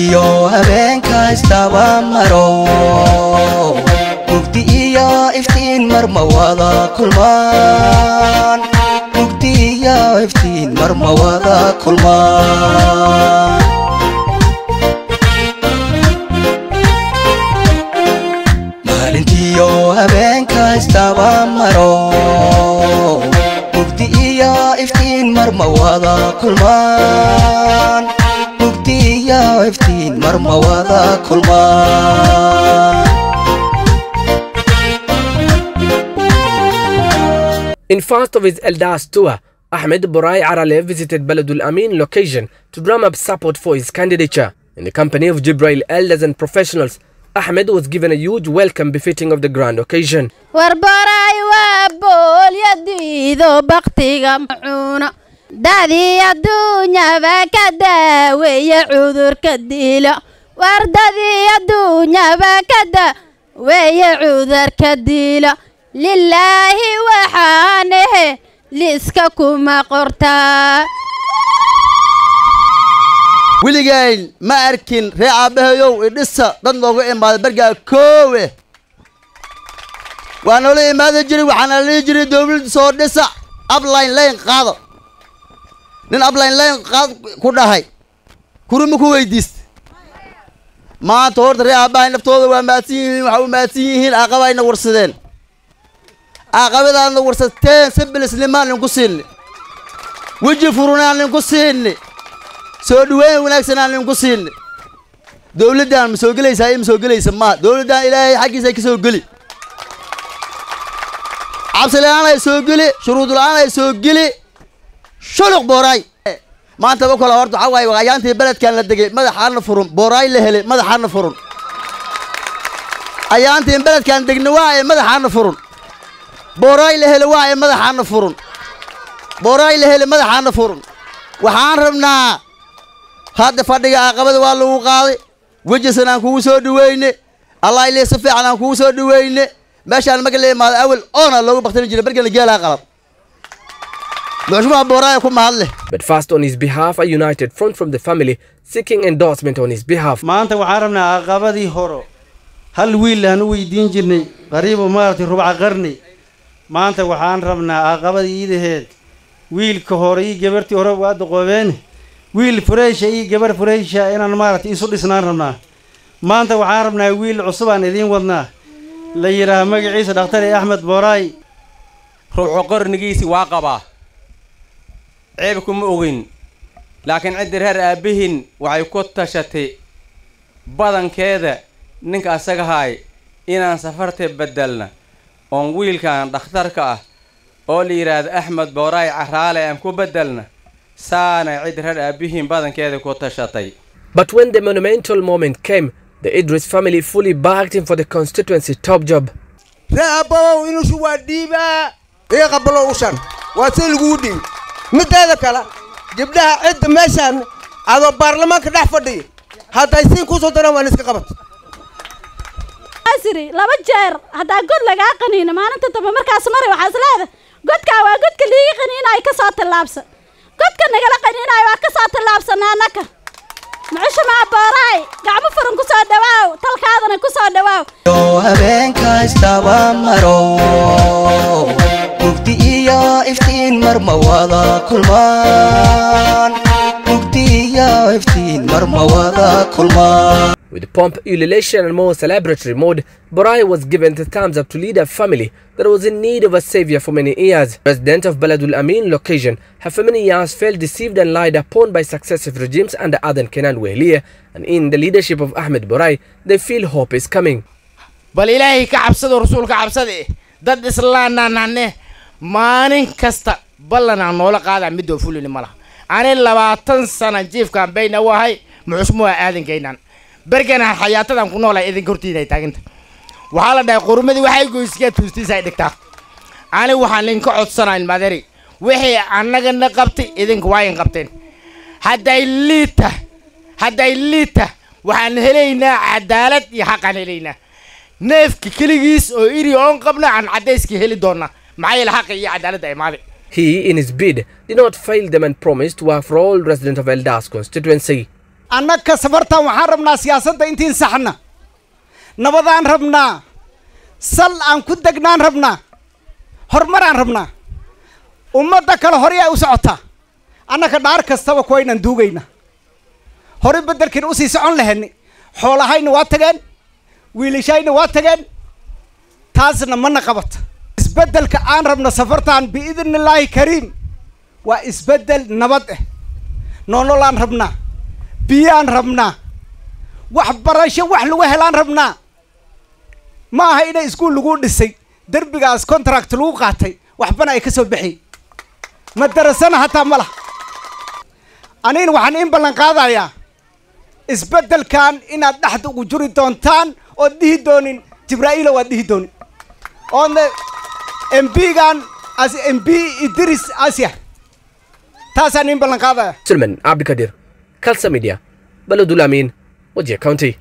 maalintiyo habeenka istaba maro mugdi iyo iftiin marma wada kulmaan mugdi iyo iftiin marma wada kulmaan maalintiyo habeenka istaba maro mugdi iyo iftiin marma wada kulmaan mugdi iyo iftiin marma wada kulmaan In first of his Eldas tour, Ahmed Borai Arale visited Baladul Amin location to drum up support for his candidature. In the company of Jibrail elders and professionals, Ahmed was given a huge welcome befitting of the grand occasion. warbaray waa boolyadiido baktiga macuuna dadii adduunyaba ka daaweeye cudurka dilo wardadii adduunyaba ka daaweeye cudurka dilo lilaahi waxaan ahe liiska kuma qortaa weligayn ma arkin ree aabbahayow idhisa dad nooga imaaday bargaa koowe waa noola imaada jiray waxaana lihi jiray dowladda soo dhisa abline layn qaado nin abline layn qaad ku dhahay kuruma ku weydiista maanta horta ree aabbahay naftooda waa maadsan yihiin waxaa u maadsan yihiin aqabayna warsadeen aqabadaadna warsateen sibilisnimaan ninku siinni weji furunaan ninku siinni soo dhaweyn wanaagsan aan ninku siinni dowladdan ma soo gelaysaa iyo ma soo gelaysa maa dowladdan ilaahay xaggiisa ka soo geli cabsi la-aan ay soo geli shuruud la-aan ay soo geli shuluq booraay maanta ba kale horta waxaa waaye waqayaantii beledkan la degay madaxaana furun booraay la helay madaxaana furun ayaantiin beledkan degna waa ee madaxaana furun booraay la helay waa ee madaxaana furun booraay la helay madaxaana furun waxaan rabnaa hadda fadhiga aqabada waa lagu qaaday wejisan aan kugu soo dhaweyne allah ilay si fiican aan kugu soo dhaweyne meeshaan marka la imaado awel oona loogu baktani jiray markana geelaa qalab muxumaa booraaya ku mahad leh But first on his behalf, a united front from the family seeking endorsement on his behalf. maanta waxaan rabnaa aqabadii horo hal wiil aan u weydiin jirnay qariibo maaragtay rubca qarni maanta waxaan rabnaa aqabadii iidaheed wiilka hore iyo gabartii hore waa doqoobeen wiil fureysha iyo gabar fureysha inaan maaragtay isu dhisnaan rabnaa maanta waxaan rabnaa wiil cusubaan idiin wadnaa la yidhaaha magaciisa dhakhtari axmed booraay ruuxu qarnigiisii waa qabaa ceebku ma ogin laakiin ciddi reer aabbihin waxay ku tashatay badankeeda ninka asaga haay inaan safarta beddelna oon wiilkan dhakhtarka ah oo la yidhaahdo axmed booraay caraale aan ku beddelna saanay ciddi reer aabbihin badankeeda ku tashatay But when the monumental moment came, the Idris family fully backed him for the constituency top job. ree abbabow inuusu waa dhiibaa iga qabalo ushan waa si lagugu dhiibi mideeda kale gabdhaha cidda meeshaan adoo baarlamaanka dhex fadhiya hadday siin kusoo daraan waan iska qabat asiri laba jeer haddaa god lagaa qaniino maalinta dambe markaas maray waxaa isleeda godkaa waa godka liigi qaniinayo ka soo tallaabsan godka nagala qaniinayo waa ka soo tallaabsanaa annaka mucushumaa booraay gacmo furan ku soo dhawaaw talkaadana ku soo dhawaaw yo habeenka istaba maro mugdi iyo iftiin marma wada kulmaan mugdi iyo iftiin marma wada kulmaan With pomp, ululation, and more celebratory mode, Borai was given the thumbs up to lead a family that was in need of a savior for many years. Resident of Baladul Amin location have for many years felt deceived and lied upon by successive regimes under Adan Kenan Wehliya, and in the leadership of Ahmed Borai, they feel hope is coming. bal ilaahay ka cabsado rasuulka cabsade dad islaanaan hane maalin kasta ballanaan noola qaadaa midoo fulini ma laha ani labaatan sana jiifkaan bayna u ahay muxusmuha aadankaynan berganaan xayaatadan ku noolahay idinka hortiinay taaginta waxaa la dhahay qurumadii waxay goyskaa tuustiisa ay dhigtaa ani waxaan idinka codsanayn madari wixii annagana qabtay idinka waa in qabteen hadday liita hadday liita waxaan helaynaa cadaalad iyo xaqaan helaynaa neefka keligiis oo iri oon qabna aan caddayska heli doonaa maxaa yeele xaqa iyo cadaaladda imaaday He, in his bid, did not fail them and promised to work for all residents of Eldas constituency. annaka safartan waxaan rabnaa siyaasadda intiin saxna nabadaan rabnaa sal aan ku degnaan rabnaa horumaraan rabnaa ummadda kale horey ay u socotaa annaka dhaar kastaba kuwaynan duugayna horey beddelkiin usii socon lahayni xoolahayna waa tageen wiilashayna waa tageen taasna mana qabata isbeddelka aan rabno safartan biidni illaahi kariim waa isbeddel nabad ah nololaan rabnaa biyaan rabnaa waxbarasho wax lagu helaan rabnaa ma aha inay iskuul lagu dhisay derbigaas contract lagu qaatay waxbana ay ka soo baxay madarasana hataa ma laha anigana waxaan in ballan qaadayaa isbeddelkan inaad dhexda ugu juri doontaan ood dhihi doonin jibraa'iilo waad dhihi doonin oodna mbigan as mb idris asya taasaan in ballan qaadaya سلمان عبد القادر كالسا ميديا بلد الأمين وجه كاونتي